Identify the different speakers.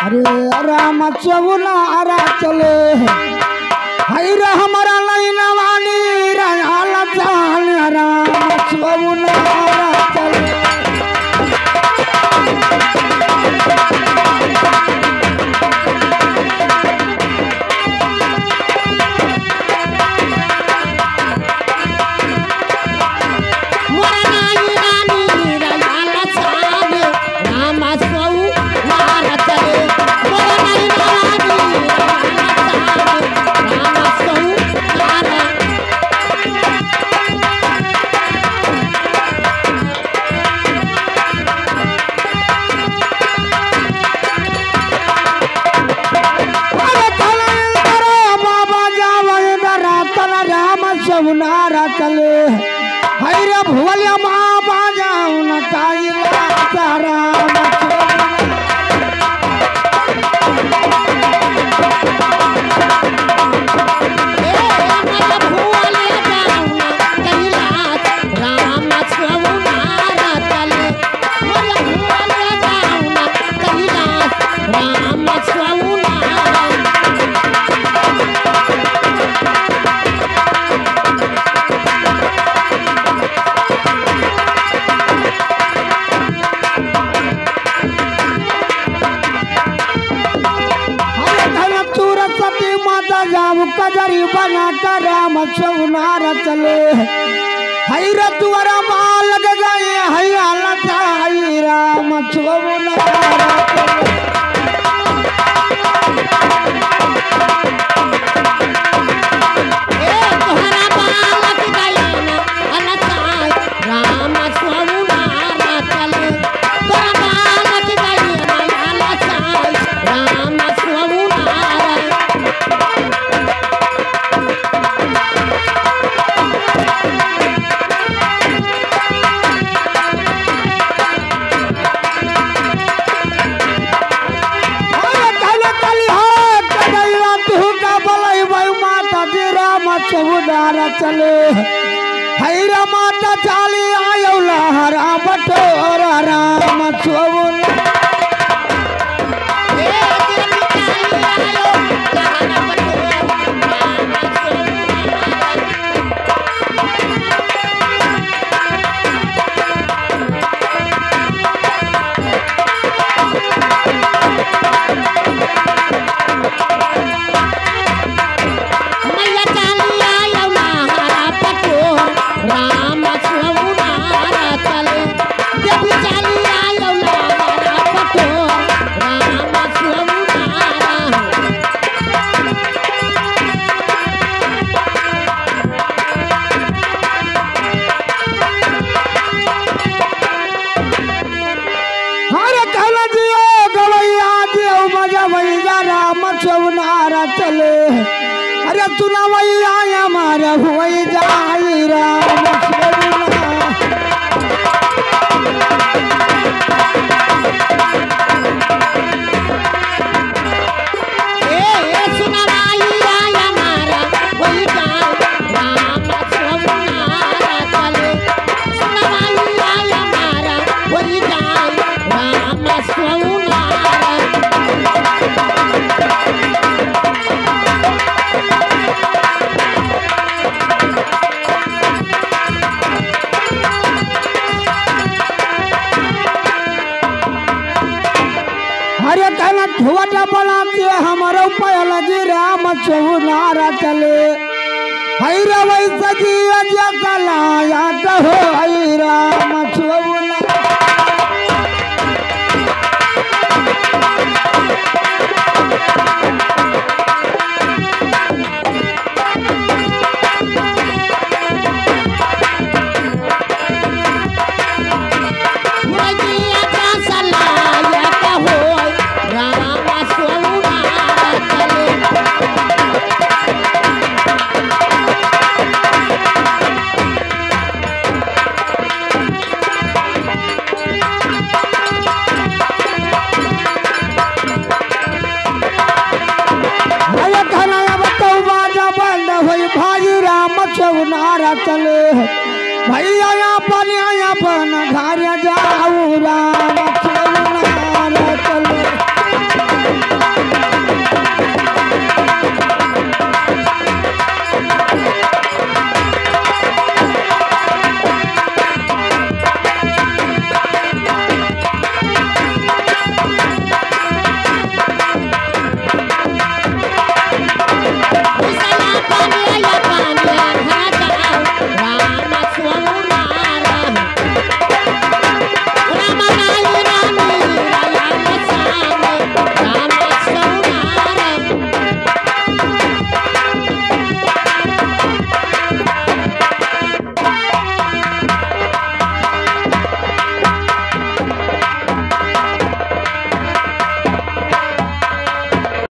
Speaker 1: अरे राम चौनारा चले हई रे हमारा नैना वाली रंगाल जान राम चौनारा चले अरे तलंतर बाबा जावन रातन राम चौनारा चले हई रे भुवलिया बाबा जावन काई राम चौनारा सरस्वती माता जाऊ कजरी बना कर राम चौनार चले हई रतुअरा माल लग गए हई लता हई राम चौनार
Speaker 2: राम स्वामुनारा चले तोरा बालक गई राम स्वामुनारा
Speaker 1: अरे कल कल हाथ कदैया तू का बलई भाई माता जी राम चौनार चले हई रे माता चाली आयो लहरा बटोरा राम चौनार
Speaker 2: राम स्वामुनारा चले देवी चालिया यौना पटो राम स्वामुनारा
Speaker 1: हरे कहल जियो गवैया जियो मजा भैया राम चौनारा चले अरे सुना भैया हमारे हुई जाई राम चौनारा
Speaker 2: ए सुनवाई आया मारा वही गाँव राम स्वामुनारा चले सुनवाई आया मारा वही गाँव राम स्वामुनारा
Speaker 1: हरे कहना ठुवट बनाते हमारो पयल जी राम चौनारा चले हई रे वैसे जी जैसा लाया कहो हई राम चौनारा
Speaker 2: मुरजिया का सलाया कहो राम स्वामुनारा चले
Speaker 1: हरे कहना अब तो बाजा बंद हुई भाई राम चौनारा चले भैया